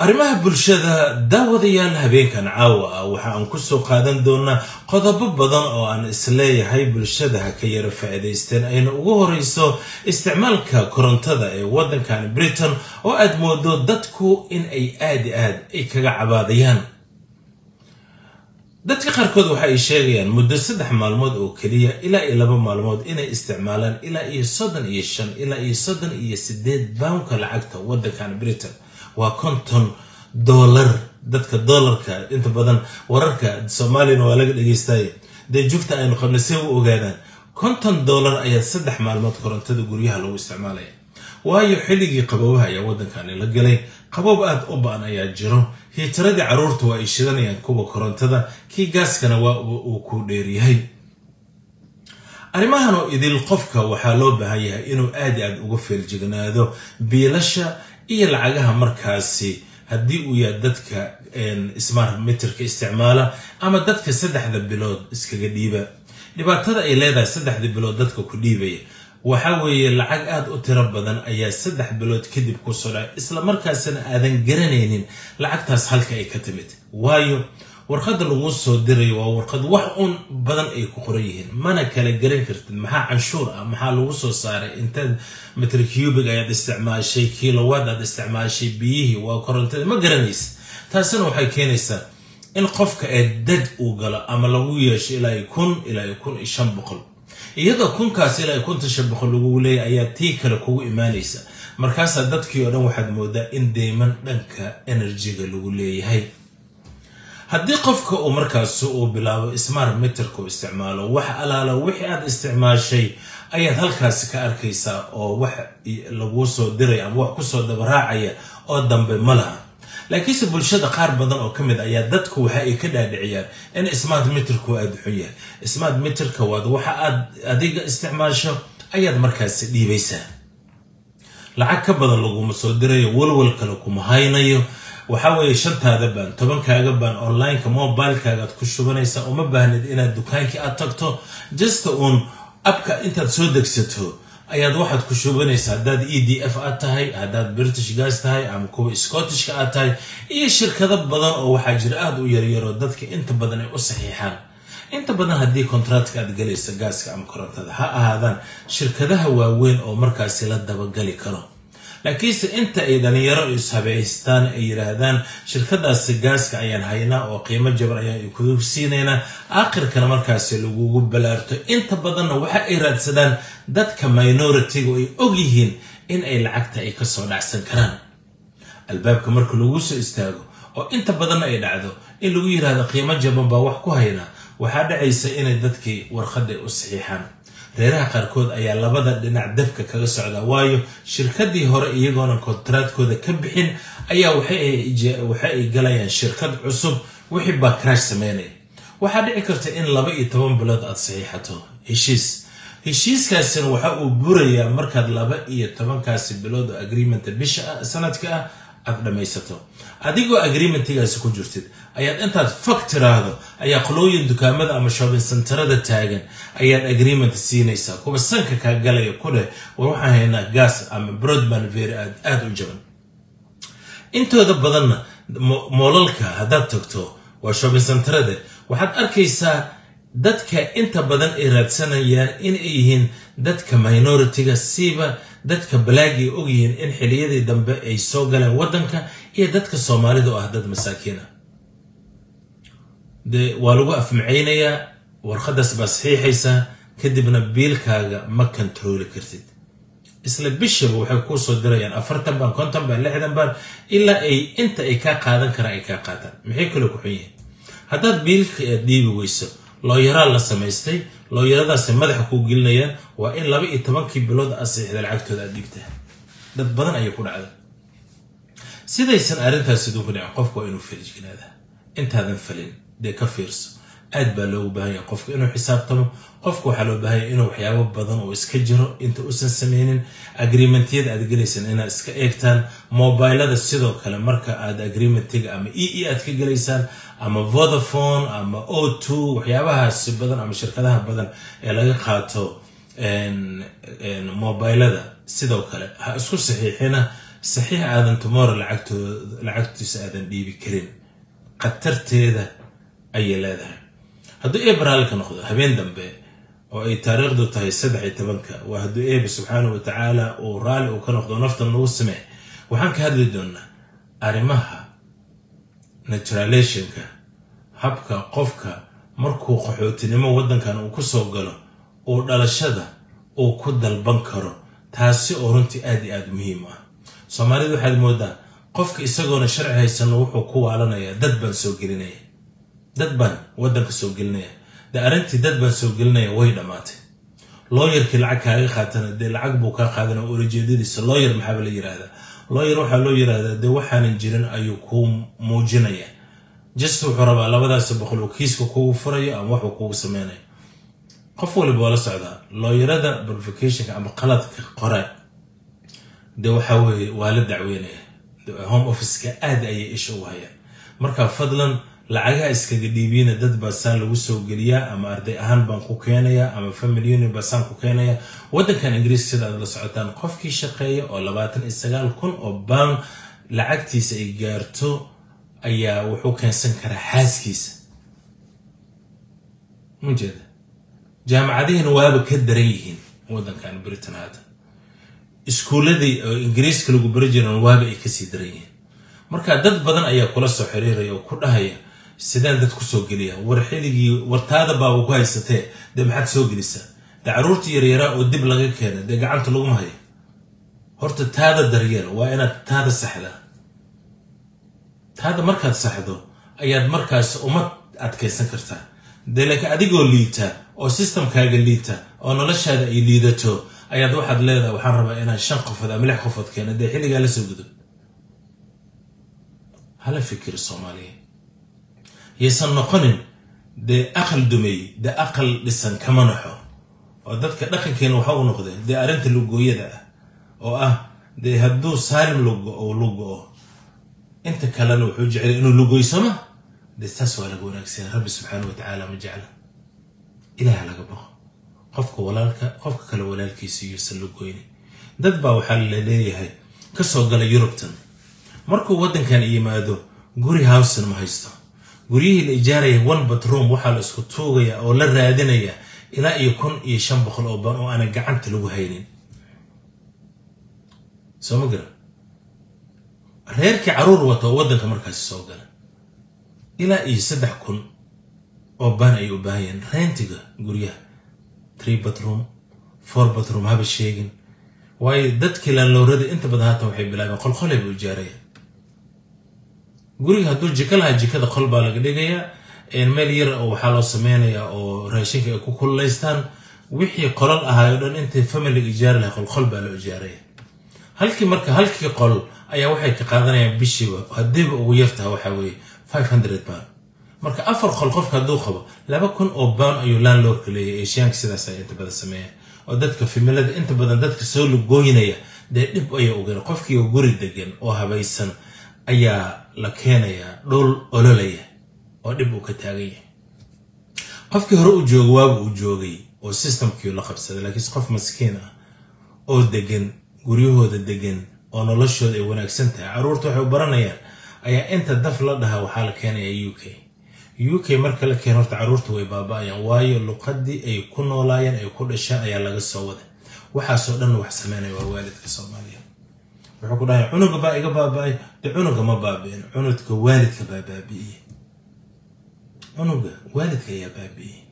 arrimaha bulshada daawadayaal habeenkan caawa ah waxa aan kusoo qaadan doonaa qodobo badan oo aan isleeyahay bulshada ha ka yara faa'iidaysteen ayna ugu horeyso isticmaalka korontada ee waddankan britain oo aad moodo dadku in ay aad i aad ay kaga cabaadayaan dadka qaarkood waxa ay sheegayaan muddo saddex maalmood oo keliya ilaa iyo laba maalmood inay isticmaalaan ilaa iyo soddon iyo shan ilaa iyo soddon iyo sideed bawnka lacagta waddankan britain waa konton dollar dadka dollarka inta badan wararka soomaaliyana waa laga dhegeystaye dee jugta aynu qabna see u ogaadaan konton dollar ayaa saddex maalmood korontada guryaha lagu isticmaalaya waayo xilligii qaboobaha ayaa waddankani la galay qaboob aada u ba-an ayaa jiro hiitaradii carruurta waa ay shidanayaan kuwa korontada kii gaaskana waa uu ku dheeryahay arrimahan oo idil qofka waxaa loo baahan yahay inuu aad i aad uga feeljignaado biilasha iyo lacagaha markaasi haddii uu yahay dadka smart meterka isticmaala ama dadka saddexda bilood iskaga dhiiba dhibaatada ay leedahay saddexda bilood dadka ku dhiibaya waxa weeye lacag aada u tiro badan ayaa saddex bilood kadib kusoo dhacay isla markaasina aadan garanaynin lacagtaas halka ay ka timid waayo warqadda lagu soo dirayo waa warqad wax un badan ay ku qoran yihiin mana kala garan kartid maxaa canshuur ah maxaa lagu soo saaray intaad mitr cubig ayaad isticmaashay kilowaad aad isticmaashay biyihii waa korontada ma garanaysa taasina waxay keenaysaa in qofka ee dad uu galo ama lagu yeesho ilaa iyo kun ilaa iyo kun iyo shan boqol iyadoo kunkaas ilaa iyo kunta shan boqol lagugu leeyahy ayaa tii kale kugu imaanaysa markaasaa dadkii oo dhan waxaad moodaa in deyman dhanka enerjiga lagu leeyahay haddii qofka uu markaasi uu bilaabo smart meterka u isticmaalo wax alaala wixii aad isticmaashay ayaad halkaasi ka arkaysaa oo wax laguu soo diraya ama wax kusoo dabaraacaya oo dambe ma laha laakiinse bulshada qaar badan oo ka mid ayaa dadku waxa ay ka dhaadhiciyaan in smart meterku aada xun yahay smart meterka waad waxa aad adiga isticmaasho ayaad markaasi dhiibaysaa lacag ka badan laguma soo dirayo walwal kale kuma haynayo waxaa weeye shantaada baan tobankaaga baan onlineka mobilekaaga aad ku shubanaysaa uma baahnid inaad dukaankii aad tagto jasta uun abka intaad soo degsato ayaad waxaad ku shubanaysaa haddaad e d f aad tahay haddaad british gas tahay ama kuwa scottishka aad tahay iyo shirkado badan oo waxaa jira aada u yaryaro dadka inta badan ay u saxiixaan inta badan haddii kontractka aad galaysa gaaska ama korontada ha ahaadaan shirkadaha waaweyn oo markaasi la dabagali karo laakiinse inta ay dhalinyaro ishabaystaan ay yidhaahdaan shirkadaasi gaaska ayaan haynaa oo qiimo jaban ayaan kugu siinaynaa aakhirkana markaasi lagugu balaarto inta badanna waxa ay raadsadaan dadka minoritiga oo ay og yihiin in ay lacagta ay kasoo dhacsan karaan albaabka marka lagu soo istaago oo inta badanna ay dhacdo in lagu yidhaahdo qiimo jaban baa wax ku haynaa waxaa dhacaysa inay dadkii warqadda u saxiixaan reeraha qaarkood ayaa labada dhinac dabka kaga socdaa waayo shirkadii hore iyagoona kontraadkooda ka bixin ayaa waxa ay galayaan shirkad cusub wixii baa crash sameynaya waxaa dhici karta in laba iyo toban bilood aad saxiixato heshiis heshiiskaasina waxa uu burayaa markaad laba iyo tobankaasi bilood oo agreementa bisha sanadka ah aad dhammaysato adigoo agreementigaasi ku jirtid ayaad intaad fog tiraahdo ayaa qolooyin dukaamada ama shopping centerada taagan ayaad agreement siinaysaa kuwa sanka kaa galaya ku dheh war waxaan haynaa gas ama broadband very aad aada u jaban intooda badanna moolalka haddaad tagto waa shopping centerada waxaad arkaysaa dadka inta badan ay raadsanayaan inay yihiin dadka minoritiga siiba dadka balaagay og yihiin in xiliyadii dambe ay soo galeen waddanka iyo dadka soomaalida oo ah dad masaakiina dee waa lagu afmacaynayaa warqadaas baa saxiixaysaa kadibna biilkaaga ma kontarooli kartid isla bishaba waxay kuu soo dirayaan afartan baan konton baan lixdan baan ilaa ay inta ay kaa qaadan karaan ay kaa qaataan maxay kale ku xun yihiin haddaad biilka aad dhiibi weyso looyaraa la samaystay looyaradaasi madaxa kuu gelinayaan waa in laba iyo tobankii bilood aad saxiixda lacagtooda aad dhiibtaa dad badan ayay ku dhacda sidaysan arrintaas siduu ku dhicin qofku waa inuu feljignaada intaadan falin dee ka fiirso aad baa loogu baahan yahay qofka inuu xisaabtamo qofka waxaa loo baahan yahay inuu waxyaabo badan oo iska jiro inta uusan sameynin agreementyada aad gelaysaan inaad iska eegtaan mobilada sidoo kale marka aad agreementiga ama e e aad ka gelaysaan ama vodafone ama o two waxyaabahaasi badan ama shirkadaha badan ee laga qaato mobilada sidoo kale ha isku saxiixina saxiix aadan tomorrow lacagtiisa aadan dhiibi karin khatarteeda ayay leedahay hadduu eeba raalli ka noqdo habeen dambe oo ay taariikhdu tahay saddex iyo tobanka waa hadduu eeba subxaanahu wa tacaala uu raalli uu ka noqdo naftan nagu samee waxaan ka hadli doonaa arrimaha naturalationka habka qofka markuu qaxootinimo waddankan uu ku soo galo uu dhalashada uu ku dalban karo taasi oo runtii aad iyo aad muhiim ah soomaalida waxaad moodaa qofka isagoona sharci haysano wuxuu ku waalanayaa dad baan soo gelinaya dad baan waddanka soo gelinaya dee arrintii dad baan soo gelinaya way dhammaatay looyarkii lacag kaaga qaatana dee lacag buu kaa qaadana ulajeedadiisa looyar maxaaba la yiraahdaa looyar waxaa loo yiraahdaa dee waxaanan jirin ayuu kuu muujinaya just wuxuu rabaa labadaasi boqol uu kiiska kugu furayo ama waxuu kugu sameynayo qof waliba waa la socdaa looyarada verificationka ama qaladka qore dee waxaa weeye waa la dacweynaya home officeka aad ayay isha u hayaan marka fadlan lacagaha iskaga dhiibiina dad baa saan lagu soo geliyaa ama arday ahaan baan ku keenaya ama family unit baa saan ku keenaya waddankan ingiriis sida aad la socotaan qofkii shaqeeya oo labaatan iyo sagaal kun oo pound lacagtiisa ay gaarto ayaa wuxuu keensan karaa xaaskiisa mujeeda jaamacadihiina waaba ka daran yihiin waddankan britain hadda iskuulladii oo ingiriiska lagu bari jiran waaba ay kasii daran yihiin marka dad badan ayaa kula soo xiriiraya oo ku dhahaya sideen dad kusoo geliya war xiligii wartaada baaba ku haysatee dee maxaad soo gelisaa dee carruurtii yaryaraa oo dib laga keena dee gacanta laguma hayo horta taada daryeel waa inaad taada saxdaa taada markaad saxdo ayaad markaas umad adkaysan kartaa dee laakiin adigoo liita oo sistamkaaga liita oo noloshaada ay liidato ayaad waxaad leedahay waxaan rabaa inaan shan qofood ama lix qofood keena dee xilligaa la soo gudub hala fikiri soomaaliya yaysan noqonin dee aqal dumay dee aqal dhisan kama naxo oo dadka dhaqankeena waxa u noqdee dee arrinta lugooyada ah oo ah dee hadduu saalim lugo lugo-o inta kalena wuxuu jeclay inuu lugoysama dee taas waa laga wanaagsan rabbi subxaana wa tacaala ma jecla ilaah laga baqo qofka walaalka qofka kale walaalkiisa iyuusan lugoynin dad baa waxaa la leeyahay kasoo gala yurubtan markuu waddankan yimaado guri howsen ma haysto guryihii la ijaaraya one batroom waxaa la isku tuugaya oo la raadinaya ilaa iyo kun iyo shan boqol oo ban oo aanan gacanta lagu haynin soo ma garan reerkii caruur wata oo waddanka markaasi soo gala ilaa iyo saddex kun oo baan ay u baahayeen reentiga guryaha tree batroom four batroom haba sheegin waayo dadkii laanlowrada inta badan haatan waxay bilaabeen qolqolay buu ijaaraya guriga hadduu jiko lahaa jikada qol baa laga dhigayaa meel yar oo waxaa loo sameynayaa oo raashinka ay ku kululaystaan wixii qolal ahaay o dhan intay familiga ijaari lahay qolqol baa loo ijaaraya halkii marka halkii qol ayaa waxay ka qaadanayaan bishiiba haddiiba ugu yartaha waxaa weeye five hundred pound marka afar qol qofka hadduu qabo laba kun oo pound ayuu landlordka leeyahay eshiyaanka sidaas ay inta badan sameeya oo dadka fimilada inta badan dadka soo lugooynaya dee dhib ayaa ogan qofkii oo guri degan oo habaysan ayaa la keenayaa dhul ololaya oo dhib uu ka taagan yahay qofkii hore u jooga waabu uu joogay oo systemkii la qabsaday laakiinse qof maskiin ah oo degan guryahooda degan oo noloshooda ay wanaagsan tahay carruurta waxay u baranayaan ayaa inta daf la dhahaa waxaa la keenayaa u k u k marka la keeno horta carruurta way baaba-ayaan waayo luqadii ay ku noolaayeen ay ku dhasheen ayaa laga soo waday waxaasoo dhan wax sameynaya waa waalidka soomaaliya wuxuu ku dhahay cunuga baa iga baaba-ay de cunuga ma baabi'in cunugka waalidka baa baabi'iyey cunuga waalidka ayaa baabi'iyey